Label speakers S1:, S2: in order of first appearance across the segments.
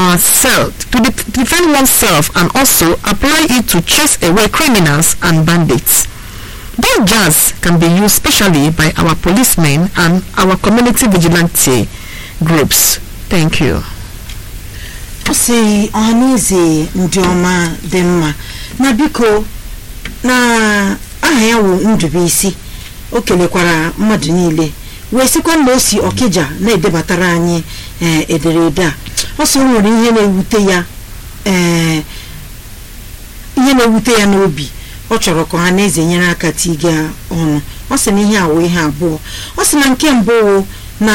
S1: ourselves, to de- defend oneself and also apply it to chase away criminals and bandits. That jazz can be used specially by our policemen and our community vigilante groups. Thank you.
S2: ọ sị ọhaneze ndị ọma dị mma na biko na aha ya wụ Ndubuisi o kelekwara mmadụ niile wee sịkwa na o si Ọkịja na-edebatara anyị ee ederede a ọ sị o nwere ihe na-ewute ya ee ihe na-ewute ya n'obi ọ chọrọ ka ọha na eze nyere aka tiga ọnụ ọ sị na ihe a wụ ihe abụọ ọ sị na nke mbụ wụ na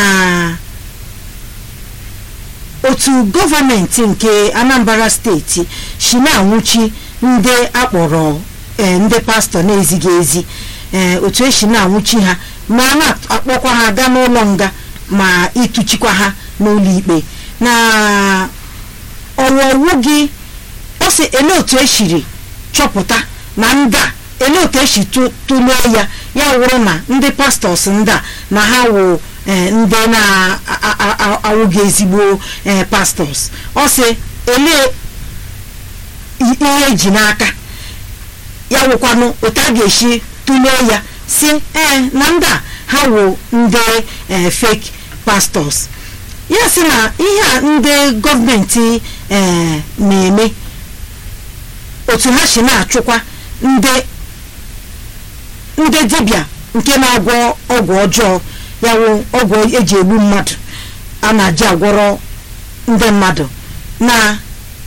S2: otu gọọmenti nke anambra steeti si na-anwụchi ndị akpọrọ ee, ndị pastọ na-ezighị ezi ee, otu esi na-anwụchi ha ma a na-akpọkwa ha gaa n'ụlọ nga ma ịtụchikwa ha n'ụlọ ikpe na ọwọwụ gị ọ sị ele otu esiri chọpụta na ndị a ele otu esi tụ- tụlee ya ya wụrụ na ndị pastọs ndị a na ha wụ ee, ndị na-awụghị ezigbo ee, pastọs ọ sị ele i- ihe eji n'aka ya wụkwanụ otu a ga-esi tụlee ya si ee na ndị a ha wụ ndị ee, fake pastọs ya sị na ihe a ndị gọọmenti ee, na-eme otu ha si na-achụkwa ndị ndị dibịa nke na-agwọ ọgwụ ọjọọ ya wụ ọgwụ eji egbu mmadụ a na-aji agwọrọ ndị mmadụ na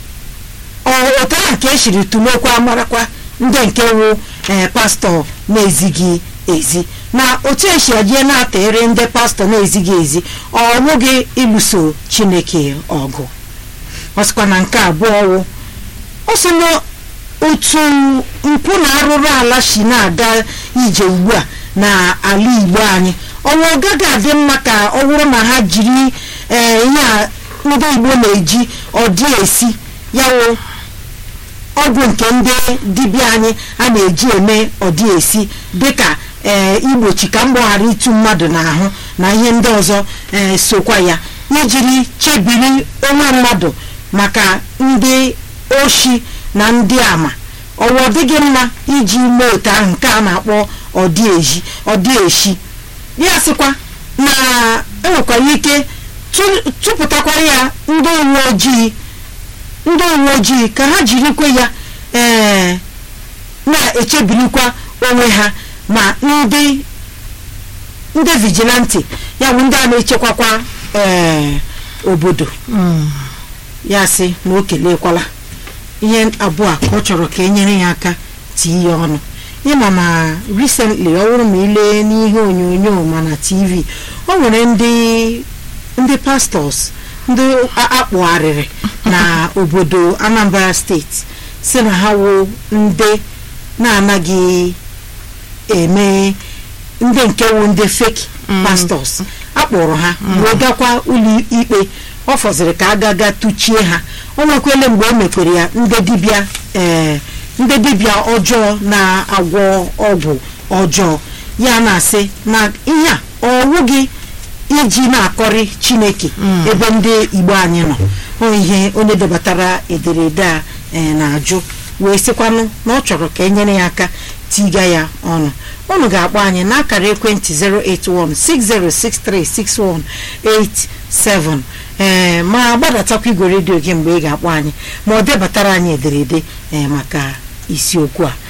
S2: ọ- otu ahụ ka esiri tụlekwa marakwa ndị nke wụ ee pastọ na-ezighị ezi na otu esi ejie na-atịrị ndị pastọ na-ezighị ezi ọ bụghị ịlụso chineke ọgụ ọ sịkwa na nke abụọ wụ ọ sị na otu mpụ na arụrụ ala si na-aga ije ugbu a na ala igbo anyị ọnwa ọ gaghị adị mma ka ọ bụrụ na ha jiri ee ihe a ndị igbo na-eji ọdị esi ya wụ ọgwụ nke ndị dibịa anyị a na-eji eme ọdị esi dịka ee igbochi ka mgbọ ghara ịtụ mmadụ n'ahụ na ihe ndị ọzọ ee sokwa ya ijiri chebiri onwe mmadụ maka ndị oshi na ndị ama ọwa ọ dịghị mma iji mee otu ahụ nke a na-akpọ ọdị eji ọdị eshi ya sịkwa na enwekwara ike tụ- tụpụtakwara ya ndị uwe ojii ndị uwe ojii ka ha jirikwa ya ee na-echebirikwa onwe ha ma ndị ndị vigilanti ya bụ ndị a na-echekwakwa ee obodo ya sị na o kelekwala ihe abụọ a ka ọ chọrọ ka e nyere ya aka tie ya ọnụ ịma na recently ọ bụrụ ma ile n'ihe onyonyo ma na tv o nwere ndị ndị pastọs ndị a- akpụgharịrị na obodo anambra steeti si na ha wụ ndị na-anaghị eme ndị nke wụ ndị fake pastọs akpọrọ ha wee gakwa ụlọ ikpe ọ fọziri ka a gaga tụchie ha o nwekwele mgbe o mekwere ya ndị dibịa ee ndị dibịa ọjọọ na-agwọ ọgwụ ọjọọ ya na-asị na ihe a ọwụghị iji na-akọrị chineke ebe ndị igbo anyị nọ ọ ihe onye debatara ederede a ee, na-ajụ wee sịkwanụ na ọ chọrọ ka e nyere ya aka tiga ya ọnụ unu ga-akpọ anyị n'akara ekwentị 08160636187 ee ma gbadatakwa igwe redio gị mgbe ị ga-akpọ anyị ma ọ debatara anyị ederede ee maka isiokwu a